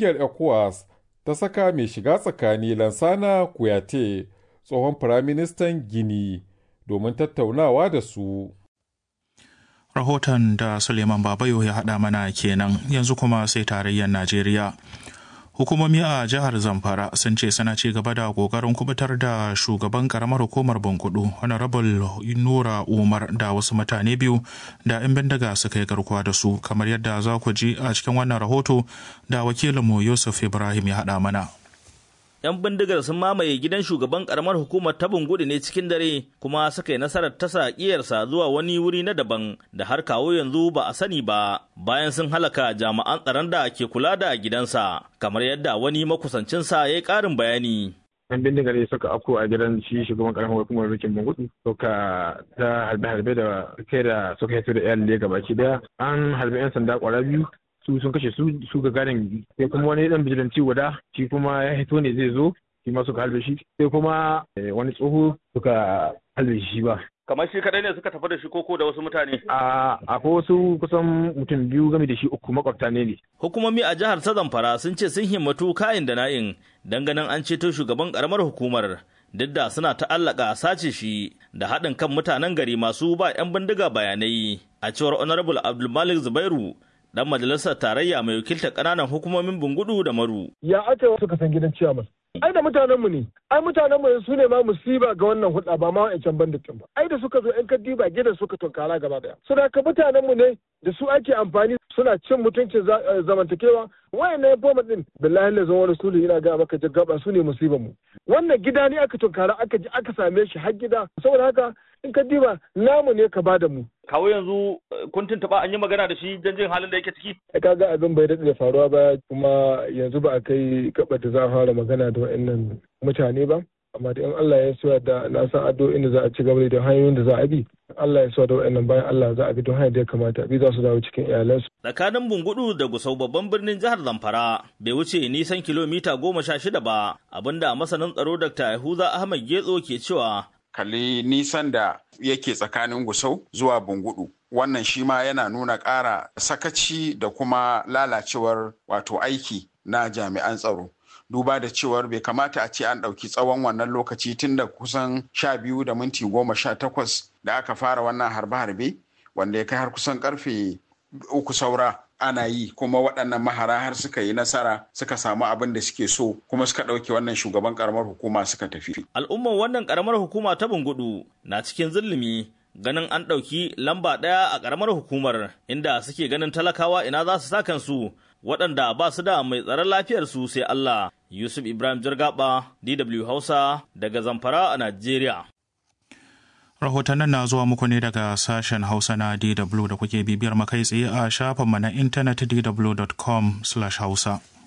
ƙungiyar ECOWAS ta saka mai shiga tsakani Lansana Kuyate tsohon firaministan Gini domin tattaunawa da su. Rahoton da Suleiman Babayo ya haɗa mana kenan yanzu kuma sai tarayyar Najeriya. Hukumomi a jihar Zamfara sun ce suna ci gaba da ƙoƙarin kubutar da shugaban karamar hukumar Bankudu Honorable Nura Umar da wasu mutane biyu da 'yan bindiga suka yi garkuwa da su kamar yadda za ku ji a cikin wannan rahoto da wakilinmu Yusuf Ibrahim ya haɗa mana. 'yan bindigar sun mamaye gidan shugaban karamar hukumar ta bungudu ne cikin dare kuma suka yi nasarar tasa kiyarsa zuwa wani wuri na daban da har kawo yanzu ba a sani ba bayan sun halaka jami'an tsaron da ke kula da gidansa kamar yadda wani makusancinsa ya yi ƙarin bayani yan bindigar ne suka afko a gidan shi shugaban karamar hukumar rikin bangudu suka ta harbe-harbe da kai da suka hito da iyalai gabaki daya an harbe yan sanda kwara biyu su sun kashe su su ga gadin sai kuma wani dan bijilanci guda shi kuma ya hito ne zai zo shi ma suka halbe shi sai kuma wani tsoho suka halbe shi ba kamar shi kadai ne suka tafi da shi koko da wasu mutane a akwai wasu kusan mutum biyu game da shi uku makwabta ne ne hukumomi a jihar ta zamfara sun ce sun himmatu kayan da na'in ganin an ceto shugaban karamar hukumar duk da suna ta'allaka sace shi da haɗin kan mutanen gari masu ba 'yan bindiga bayanai a cewar honorable abdulmalik zubairu dan majalisar tarayya mai wakiltar ƙananan hukumomin bungudu da maru. Ya aka suka san gidan ciyaman. Ai da mutanenmu ne, ai mutanenmu su ne ma musiba ga wannan hulɗa ba ma wa'ancan banditin ba. Ai da suka zo ‘yan kaddiba gidan suka tunkara gaba daya. Suna ka mutanenmu ne da su ake amfani suna cin mutuncin zamantakewa wayannan boma din billahi lazan wani sulu ina ga maka jaggaba su ne musibar mu. Wannan gida ne aka tunkara aka ji aka same shi har gida saboda haka in ka diba namu ne ka bada mu. Kawo yanzu kun tuntuɓa an yi magana da shi don jin halin da yake ciki? Ka ga abin bai daɗe da faruwa ba kuma yanzu ba a kai gaba da za a fara magana da wa'annan mutane ba. Amma da in Allah ya suwa da na san addu'o'in da za a ci gaba da hanyoyin da za a bi. Allah ya suwa da wa'annan bayan Allah za a bi don hanyar da ya kamata bi za su dawo cikin iyalansu. Tsakanin Bungudu da Gusau babban birnin jihar Zamfara bai wuce nisan kilomita goma sha shida ba abinda masanin tsaro Dr. Yahuza Ahmad Getso ke cewa kalli nisan da yake tsakanin gusau zuwa bungudu wannan shi ma yana nuna ƙara sakaci da kuma lalacewar wato aiki na jami'an tsaro duba da cewar bai kamata a ce an ɗauki tsawon wannan lokaci tun da kusan sha biyu da minti goma sha takwas da aka fara wannan harbe-harbe wanda ya kai har kusan karfe uku saura ana yi kuma waɗannan mahara har suka yi nasara suka samu abin da suke so kuma suka ɗauke wannan shugaban karamar hukuma suka tafi. Al'umman wannan karamar hukuma ta Bungudu na cikin zulumi ganin an ɗauki lamba ɗaya a karamar hukumar inda suke ganin talakawa ina za su sa kansu waɗanda ba su da mai tsaron lafiyarsu sai Allah. Yusuf Ibrahim Jirgaba, DW Hausa, daga Zamfara a Najeriya. Rahotannin na zuwa muku ne daga sashen Hausa na DW da kuke bibiyar makai tsaye a shafinmu na intanet dw.com/hausa.